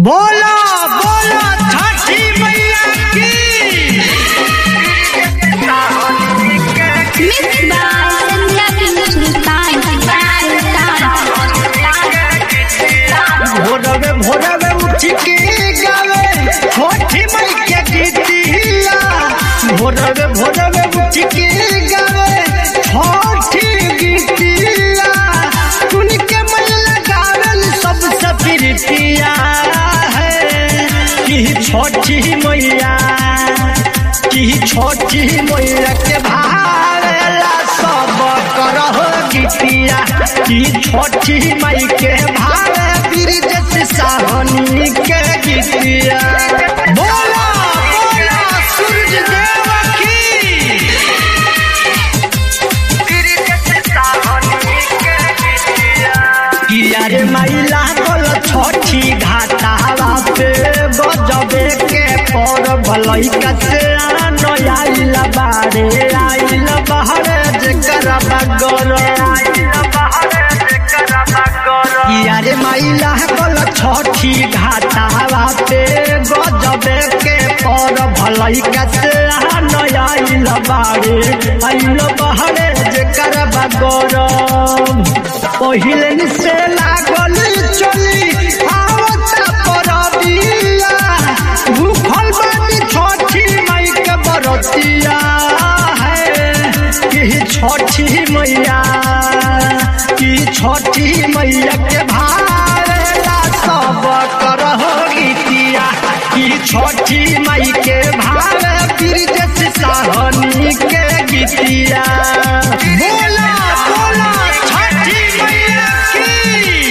बोलो बोलो छठी मैया की Mixed by Sandhya King Sultan. भोरवे भोरवे उठ के गावे छठी मई के गीतिया भोरवे भोरवे उठ के गावे छठी गीतिया सुन के मन लगावल सबसे प्रीतिया है कि छठी मैया कि छठी मैया के भारेला सब करह गीतिया कि छठी मई के भारे बिरजत साहनी के गीतिया बोला बोला सूरज देव की किया रे माइला बोल छठी घाटावा पे गजबे के पर भलई कते नयाइल बारे आइल बहरे जेकर बगर किया रे माइला बोल छठी घाटावा पे गजबे के पर भलई कते नयाइल बारे आइल बहरे जेकर बगर पहिले से लागल चली आवता परबिया भूखल बानी छठी मई के बरतिया है कि छठी मैया कि छठी मैया के भारेला सब करह गीतिया कि छठी मई के भारे बिरजस साहनी के गीतिया बोला बोला छठी मैया की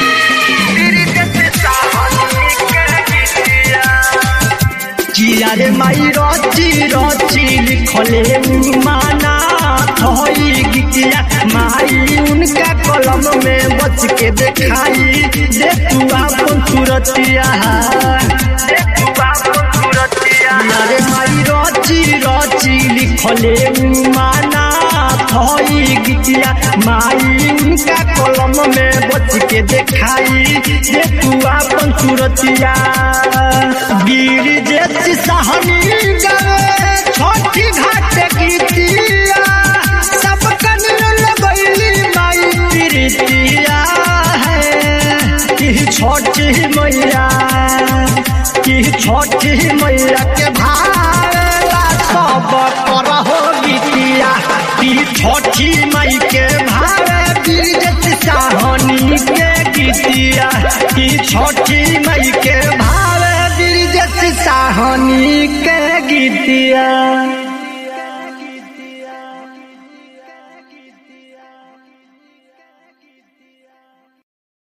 किया रे माई रची रची लिखले माना थई गीतिया माई उनका कलम में बच के देखाई दे तू आपन सूरतिया दे तू आपन सूरतिया रे माई रची रची लिखले माना थई गीतिया माई उनका कलम में बच के देखाई दे तू आपन सूरतिया वीर जैसी सहनी गए छोटी घाट गीतिया सब कनियो लगैली माई प्रीतिया है कि छोटी मैया कि छोटी मैया के भाला सब करहो गीतिया कि छोटी मई के भारे बीरजत साहनी के गीतिया कि छोटी मई के भारे बीरजत साहनी के गीतिया